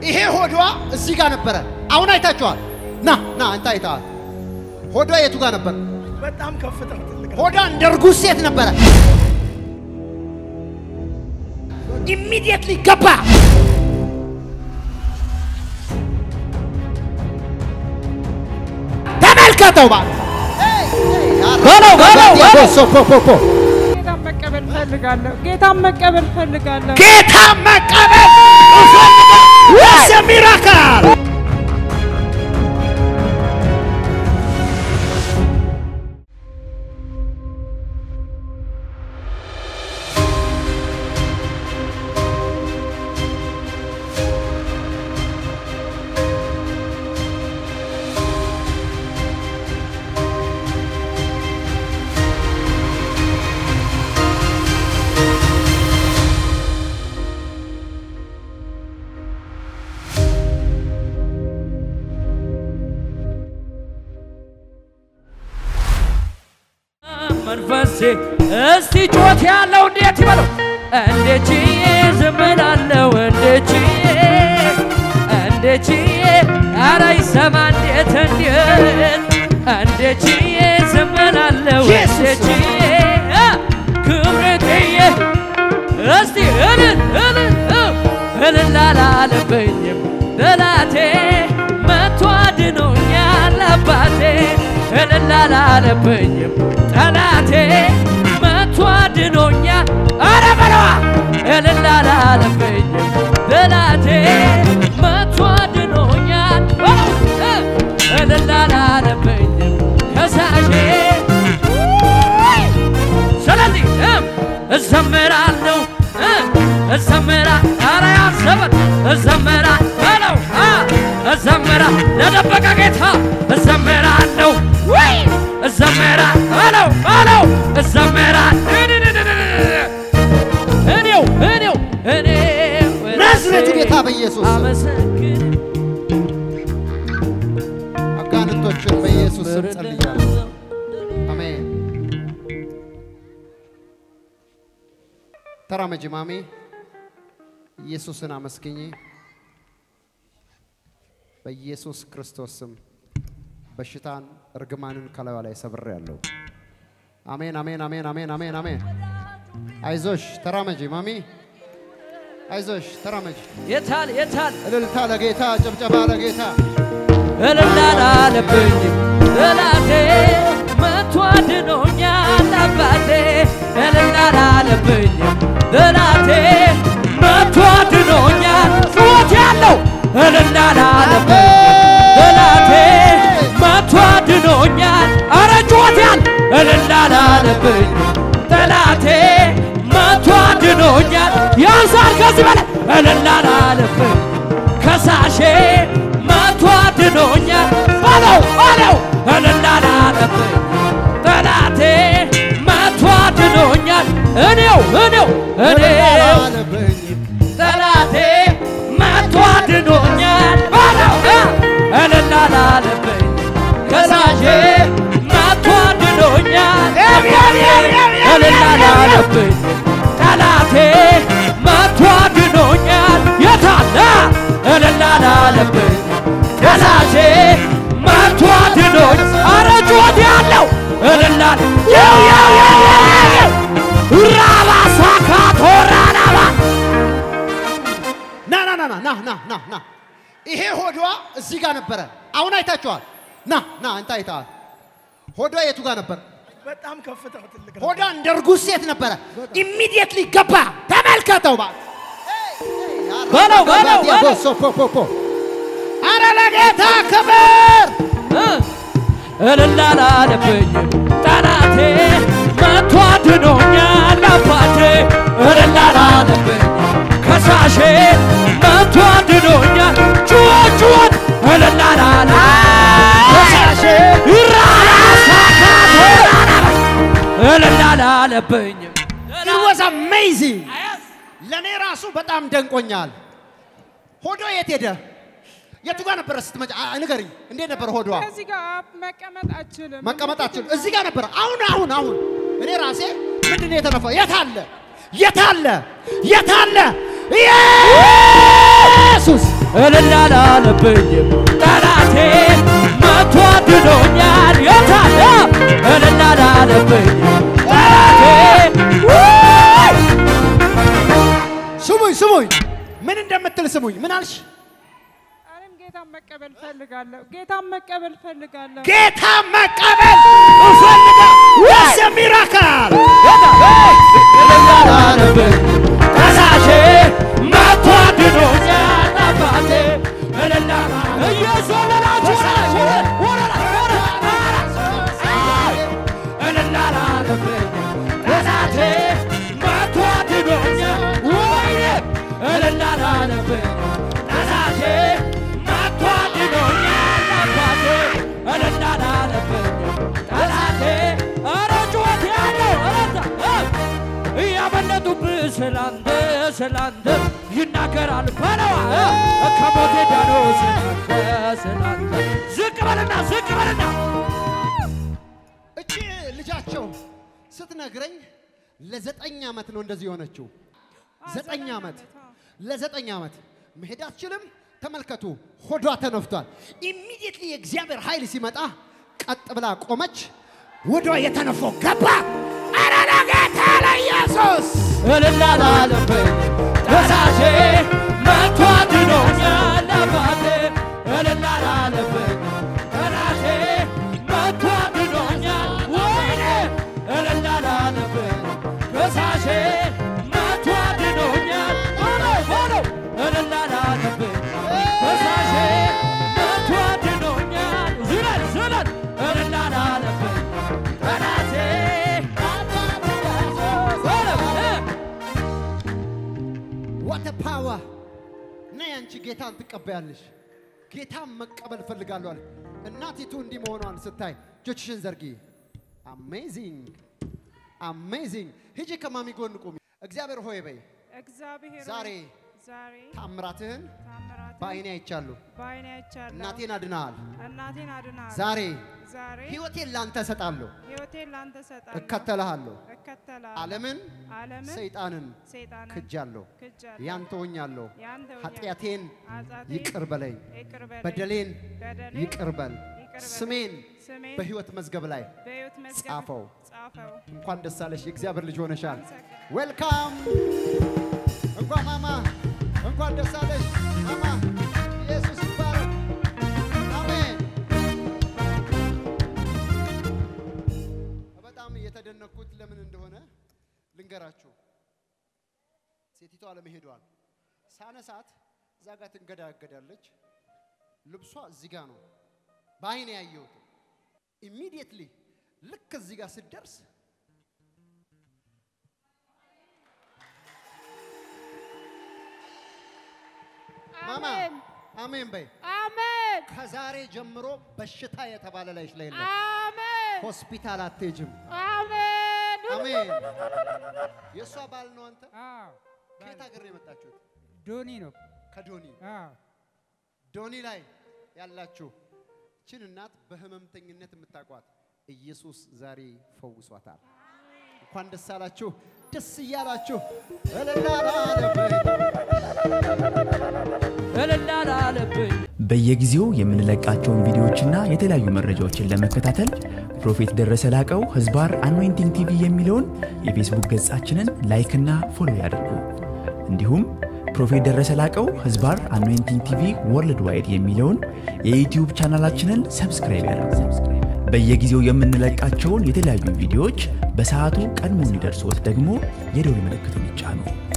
ይሄ ሆዷ እዚህ ጋር ነበረ። አሁን አይታችኋል። ና ና አንተ አይተሃል። ሆዷ የቱ ጋር ነበር? በጣም ከፍታ ትልቅ ነው። ሆዷ እንደ እርጉዝ ሴት ነበረ። ኢሚዲየትሊ ገባ። ተመልከተው ባ በለው፣ በለው፣ በለው። ፖፖፖ ጌታን መቀበል ፈልጋለሁ። ጌታን መቀበል ፈልጋለሁ። ጌታ መቀበል ወሰ ሚራክል መንፈሴ እስቲ ጮት ያለው እንዴት ይበለው እንዴት ችዬ ዝም እላለሁ እንዴት ችዬ እንዴት ችዬ ኧረ ይሰማ እንዴት እንዴት እንዴት ችዬ ዝም እላለሁ እንዴት ችዬ አ፣ ክብሬን ጥዬ እስቲ እልል እልል እ፣ እልል አላለብኝም ጠላቴ መቶ አድኖኛል አባቴ እልል አላለብኝም ጠላቴ መቶ አድኖኛል ኧረ በለዋ እልል አላለብኝም ጠላቴ መቶ አድኖኛል በለው እ፣ እልል አላለብኝም ከሳሼ ስለዚህ እም እዘምራለሁ እ እዘምራ ኧረ ያሰበት እዘምራ በለው አ እዘምራ ለደበቀ ጌታ እዘምራለሁ ወይ እዘምራ በለው በለው እዘምራ እኔው እኔው እኔው ናዝሬቱ ጌታ በኢየሱስ ስም አመሰግን አጋንንቶችን በኢየሱስ ስም ጸልያለሁ። አሜን። ተራመጂ ማሜ፣ ኢየሱስን አመስግኝ። በኢየሱስ ክርስቶስ ስም በሽታን እርግማንን ከላዩ ላይ ሰብሬያለሁ። አሜን፣ አሜን፣ አሜን፣ አሜን፣ አሜን፣ አሜን። አይዞሽ ተራመጂ ማሚ፣ አይዞሽ ተራመጂ። የታል የታል እልልታ ለጌታ፣ ጭብጨባ ለጌታ። እልል አላለብኝም ጠላቴ መቶ አድኖኛል አባቴ እልል አላለብኝም ጠላቴ መቶ አድኖኛል ጩኸት ያለው እልል አላለብኝም ጠላቴ መቶ አድኖኛል አረ ጩኸት ያል እልል አላለብኝም ጠላቴ መቶ አድኖኛል ያንሳል ከዚህ በላይ እልል አላለብኝም ከሳሼ መቶ አድኖኛል በለው በለው እልል አላለብኝ ጠላቴ መቶ አድኖኛል እኔው እኔው እኔው ጠላቴ መቶ አድኖኛል በለው እ እልል አላለብኝ ከሳሼ መቶ አድኖኛል እልል አላለብኝ ጠላቴ መቶ አድኖኛል የታለ እልል አላለብኝ ከሳሼ መቶ አድኖኝ አረ ጩኸት ያለው እልል አለ ያው ያው ያው ያው ያው ራባ ሳካ ቶራናባ ና ና ና ና ና ና ና ና ይሄ ሆዷ እዚህ ጋር ነበረ። አሁን አይታችኋል። ና ና አንተ አይተሃል። ሆዷ የቱ ጋር ነበር? በጣም ከፍታ ትልቅ ነው። ሆዷ እንደ እርጉዝ ሴት ነበረ። ኢሚዲየትሊ ገባ። ተመልከተው ባ በለው በለው በለው ፖፖፖ አረ ለጌታ ክብር እ እልል አላለብኝም ጠላቴ መቶ አድኖኛል አባቴ እልል አላለብኝም ከሳሼ መቶ አድኖኛል ጩኸት ጩኸት እልል አላለ ከሳሼ ራሳካቶ እልል አላለብኝም It was amazing. ለእኔ ራሱ በጣም ደንቆኛል። ሆዷ የት ሄደ? የቱ ጋር ነበረ ስትመጪ? አ- ንገሪኝ፣ እንዴት ነበር ሆዷ? ከዚህ ጋር መቀመጥ አችልም። መቀመጣችን እዚህ ጋር ነበረ። አሁን አሁን አሁን እኔ ራሴ ምንድን ነው የተነፋው? የት አለ? የት አለ? የት አለ? ኢየሱስ እልል አላለብኝም ጠላቴ መቶ አድኖኛል የታለ እልል አላለብኝም ጠላቴ ውይ! ስሙኝ ስሙኝ፣ ምን እንደምትል ስሙኝ። ምን አልሽ? እኔም ጌታን መቀበል ፈልጋለሁ። ጌታን መቀበል ፈልጋለሁ። ጌታ መቀበል እፈልጋ ወሰ ሚራካል እልል አላለብኝም ጠላቴ መቶ አድኖኛል አባቴ እልል አላ- እየዘለላችሁ ወደ- ወደ ላይ፣ ወደ ላይ፣ እልል አላለብኝም ጠላቴ መቶ አድኖኛል ወይኔ እልል አላለብኝም ጠላቴ መቶ አድኖኛል አባቴ እልል አላለብኝም ጠላቴ ኧረ ጩኸት ያለው ኧረ እ እያመለጡብህ ስላንተ ስላንተ ይናገራል በለዋ እ ከሞቴ ዳኖ ስላንተ ስላንተ ዝቅ በልና ዝቅ በልና እቺ ልጃቸው ስትነግረኝ ለዘጠኝ ዓመት ነው እንደዚህ የሆነችው። ዘጠኝ ዓመት ለዘጠኝ ዓመት መሄድ አትችልም። ተመልከቱ፣ ሆዷ ተነፍቷል። ኢሚዲየትሊ የእግዚአብሔር ኃይል ሲመጣ ቀጥ ብላ ቆመች። ወዷ የተነፋው ገባ። ኧረ ለጌታ ለኢየሱስ እልል አላለብኝም ጠላቴ መቶ አድኖኛል አባቴ እልል አላለብኝም ጠላቴ መቶ አድኖኛል ወይኔ እልል አላለብኝም ከሳሼ መቶ አድኖኛል ሆኖ ሆኖ እልል አላለብኝም ከሳሼ መቶ አድኖኛል ዝለል ዝለል እልል አላለብኝም ጠላቴ ዋተ ፓወር ነይ አንቺ ጌታን ትቀበያለሽ። ጌታን መቀበል እፈልጋለሁ አለ። እናቲቱ እንዲህ መሆኗን ስታይ እጆችሽን ዘርጊ። አሜዚንግ አሜዚንግ። ሂጂ ከማሚ ጎን ቁሚ። እግዚአብሔር ሆይ በይ እግዚአብሔር ሆይ፣ ዛሬ ዛሬ ታምራትህን ታምራት በዓይኔ አይቻለሁ። በዓይኔ አይቻለሁ። እናቴን አድነሃል። እናቴን አድናል። ዛሬ ዛሬ ሕይወቴን ላንተ እሰጣለሁ፣ ሕይወቴን ላንተ ሰጣለሁ። እከተልሃለሁ። እከተላለሁ። ዓለምን ዓለምን ሰይጣንን ሰይጣንን ክጃለሁ፣ ክጃለሁ። ያንተ ሆኛለሁ። ያንተ ሆኛለሁ። ኃጢአቴን ኃጢአቴን ይቅር በለኝ፣ ይቅር በለኝ። በደሌን በደሌን ይቅር በል። ይቅር በለኝ። ስሜን ስሜን በሕይወት መዝገብ ላይ በሕይወት መዝገብ ጻፈው። ጻፈው። እንኳን ደስ አለሽ፣ የእግዚአብሔር ልጅ ሆነሻል። አመሰግናለሁ። ዌልካም። እንኳን ማማ፣ እንኳን ደስ አለሽ ማማ። ኢየሱስ ይባረክ። አሜን። በጣም የተደነኩት ለምን እንደሆነ ልንገራችሁ። ሴቲቷ ለመሄዷል ሳነሳት እዛ ጋር ትንገዳገዳለች። ልብሷ እዚህ ጋር ነው፣ በአይኔ ያየሁት። ኢሚዲየትሊ ልክ እዚህ ጋር ስትደርስ ማማ አሜን አሜን በይ። አሜን ከዛሬ ጀምሮ በሽታ የተባለ ላይሽ ላይ የለም። አሜን ሆስፒታል አትሄጅም። አሜን አሜን። የእሷ ባል ነው አንተ? አዎ ከየት ሀገር ነው የመጣችሁት? ዶኒ ነው። ከዶኒ አዎ ዶኒ ላይ ያላችሁ ችን እናት በህመምተኝነት የምታውቋት ኢየሱስ ዛሬ ፈውሷታል። እንኳን ደስ አላችሁ፣ ደስ እያላችሁ እልል አላለብኝ። እልል አላለብኝ በየጊዜው የምንለቃቸውን ቪዲዮዎችና የተለያዩ መረጃዎችን ለመከታተል ፕሮፌት ደረሰ ላቀው ህዝባር አኖይንቲንግ ቲቪ የሚለውን የፌስቡክ ገጻችንን ላይክና ፎሎ ያድርጉ። እንዲሁም ፕሮፌት ደረሰ ላቀው ህዝባር አኖይንቲንግ ቲቪ ወርልድ ዋይድ የሚለውን የዩትዩብ ቻናላችንን ሰብስክራይብ ያድርጉ። በየጊዜው የምንለቃቸውን የተለያዩ ቪዲዮዎች በሰዓቱ ቀድሞ እንዲደርሶት ደግሞ የደውል ምልክቱን ይጫኑ።